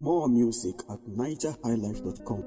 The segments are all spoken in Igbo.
More music at nigerhighlife.com.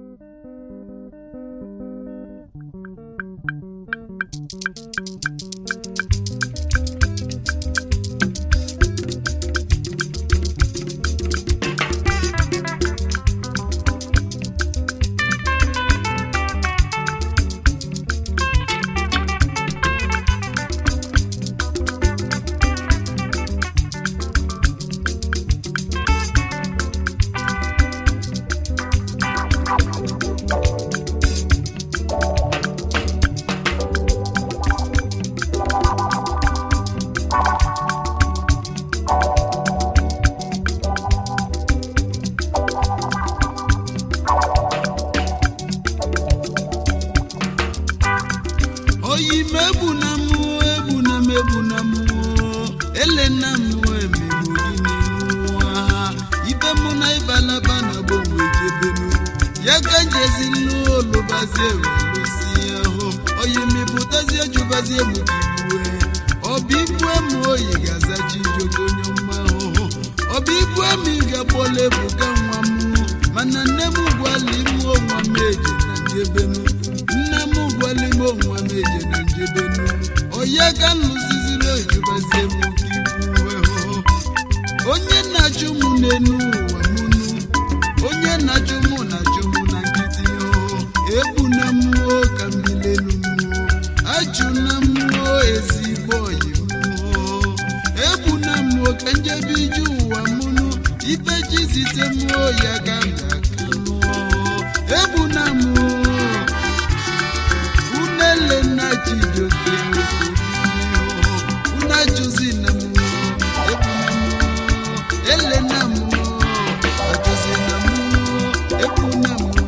oyi m egbu na mụ egbu na m egbu na mụ ele na mụ emegbu gị n'ihu ha ibe mụ na ịbalaba na gbanwe jebenu ya ka njezi n'olubazie welusi ahụ oyi m ibutazie jụbazie mụ gị bue ọbụ ibue m oyi ga-azachi jogo onye mma ahụhụ ọbụ ibue m ị ga-akpọla ebuka nwa m mana nne m gwali m onwa m eji na njebenu nne m gwali m onwa m eji na njebenu onye ka nlụziziri oyibazie m gị bue hụ onye na-achụ m n'enu ụwa mụnụ onye na-achụ m na-achụ m na nkịtị hụ egbu na mmụọ ka mmilenu mmụọ achụ na mmụọ ezigbo oyi mmụọ egbu na mmụọ ka njebe ije ụwa mụnụ ibe chi site mmụọ ya ga ndaka egbu na mmụọ unele na chijoke una juzi na mmụọ egbu na mmụọ ele na mmụọ ajuzi na mmụọ egbu na mmụọ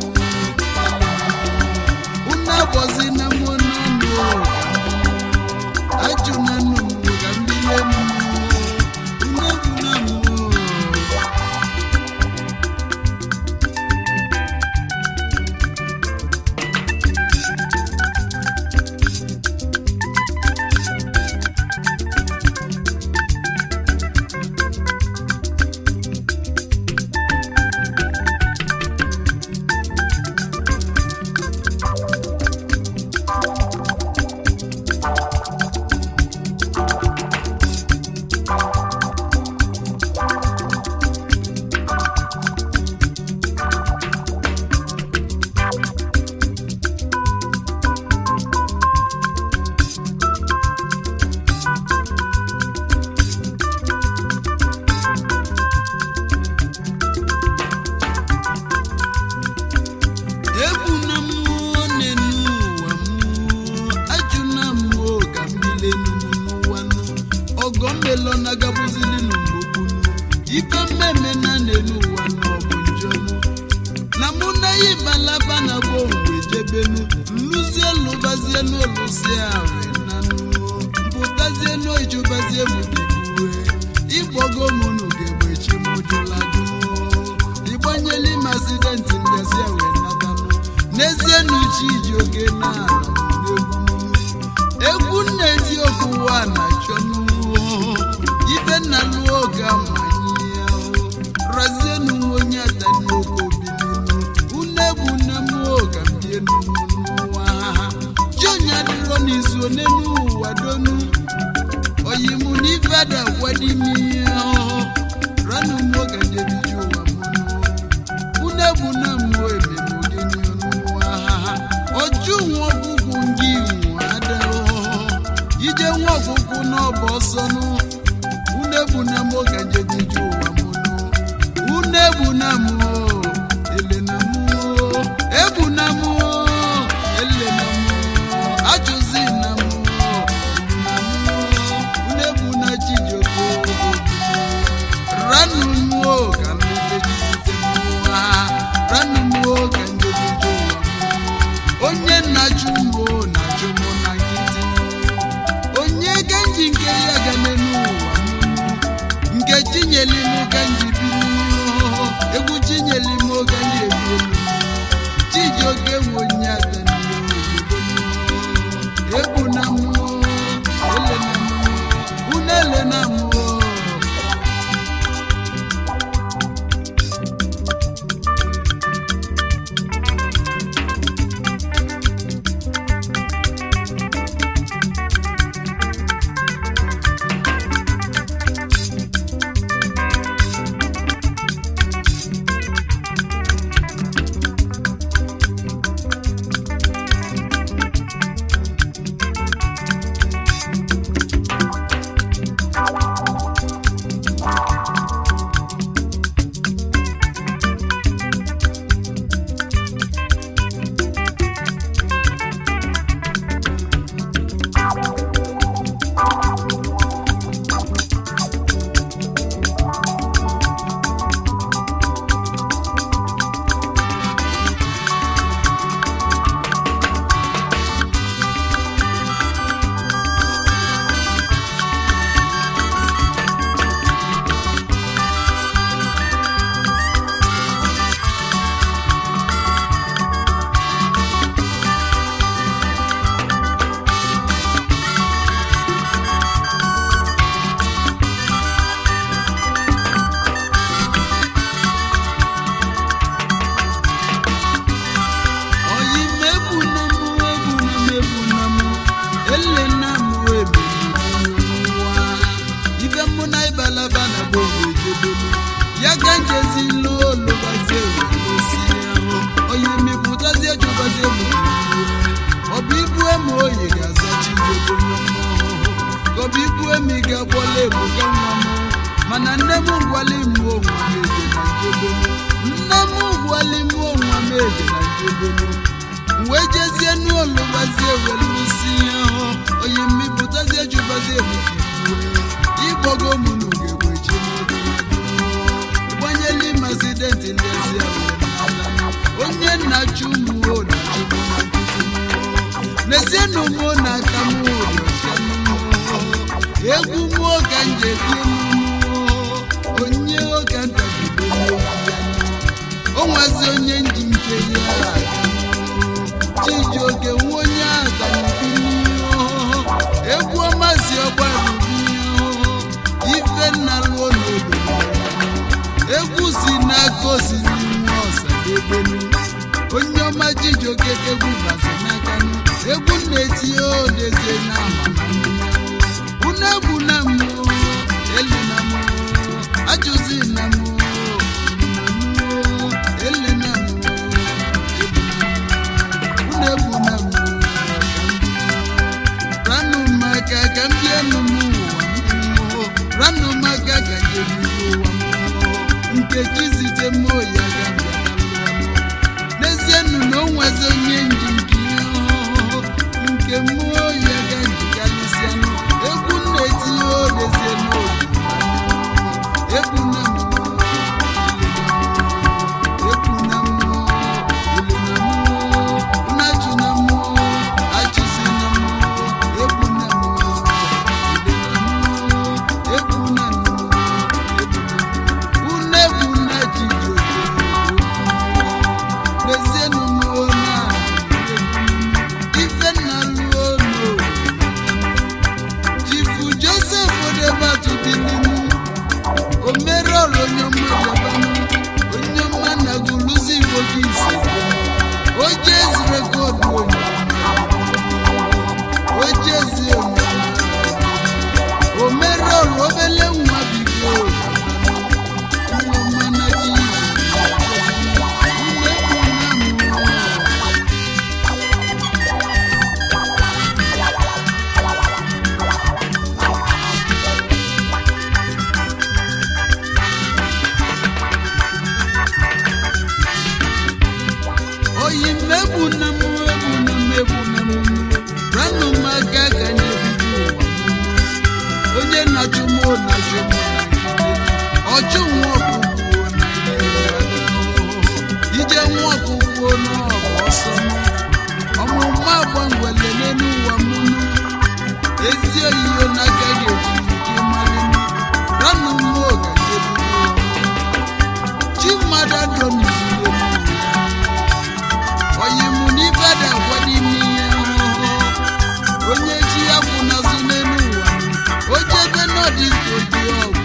una bọzi na mmụọ na mmụọ ajụ na mmụọ ka mbile mmụọ una egbu na mmụọ egbu na mmụọ na-enu ụwa mmụọ ajụ na mmụọ ka mmile n'ụwa nụ ọgọ mmelo na gabuzili n'mgbogbunu ibe mmemme na na-enu ụwa nụ ọ bụ njọ nụ na mụ na ya balaba na bụ mgbe jebenu nluzie lụbazie n'olusi ahụ na mpụtazie n'ojubazie m dịbue ịgbogo m n'ugegbechi m jụladụ ịgbanyeli m asidenti ngazi wee natanụ n'ezie na uche iji oge na egwu nna-eti okụwa na chọnụ ibe nna lụọ oge amanye ya razie n'onwe onye ada n'oge obilinu unu egbu nne m oge mbie n'ụwa jionya dịrọ n'izu one n'ụwa donu oyimu n'ife ada gwadimi ranu mwoga njebiji ụwa mụnụ unu egbu na mmụọ ememogeni n'ụwa ọjụ nwa ọgwụgwụ ngị nwa adahụhụ ije nwa ọgwụgwụ n'ọbụ ọsọnụ unu egbu na mmụọ ga njebiji ụwa mụnụ unu egbu na mmụọ ele na mmụọ egbu na mmụọ ele na mmụọ ajụzi na mmụọ unu egbu na chijioko ranu mmụọ ka mmejizite mmụọ ha ranu mmụọ ka njebijo ụwa onye na-achụ mbụ na-achụ mụ na nkịtị onye ka nji nke ya ga n'elu ụwa nke chinyelinu ka nji bili egwu chi ejezila olubazie welusi ahụ onye mepụtazie chụbazie m ọ bụ ibu eme oyi ga-azachi igogo n'ọma ọhụhụ ka ọ bụ ibu eme ị ga-agbọla ebuka nwa m mana nne m gwali m onwa m eje na njebenu nne m gwali m onwa m eje na njebenu wee jezie n'olubazie welusi ahụ onye mmepụtazie chụbazie ebuka igbogo m n'ugegbe chi gbanyela mazidenti n'ezie onye nna chi ụmụ na n'ezie na ụmụ na-aka m egwu mmụọ ka njebi onye ụka ntabido o nwazi onye nji nke ya chijioke nwa onye aganibi egwu ọmazi ọgbarubi ife nna lụọ n'obodo egwu si n'aka osiri nwa ọsadebenu onye ọma chijioke egwu bazi n'aka nụ egwu na-etinye odezie na unu egwu na mmụọ elu na mmụọ ajụzi na mmụọ ele na mmụọ unu egwu na mmụọ ranụ maka ka m bie nụ m ụwa ranụ maka ka jebido ụwa nkechi zite mmụọ ya ga n'ezie nụ na o nwezi onye nji nke ihe ọhụụ nke mmụọ ya ga njikarịsịa egwu na-etinye odezie n'obi egwu na mmụọ egwu na mmụọ ilu na mmụọ nnachụ na mmụọ achụsi na mmụọ egwu na mmụọ ilu na mmụọ egwu na mmụọ unu egwu na jijioke n'ezienụ mmụọ na ife nna lụọ n'obodo chifu josef odebatu bilinu omerọrụ onye ọma jabanụ onye ọma na guluzi igbo gị ise oje ezirekodu onye oje ezi onye omerọrụ obele nwa bigo onye ọma na ji oyi mmegbu na m egbu na mmegbu na m ranụ m aka ka anyị ebido ụwa onye na-achụ m na-achụ m na ọchụ nwa ọkụkụ na ije nwa ọkụkụ n'ọbụ ọsọ ọmụmụ agba ngwele n'elu ụwa mụnụ ezi oyiyo n'aka ga-eji ike mmalị ranụ m oge chi mmadụ adọ n'izuru oyimu n'ife dị agwa n'ime ihe ọhụrụ onye chi ya kwụ n'azụ n'elu ụwa o jebe n'ọdịzi oji ọgwụ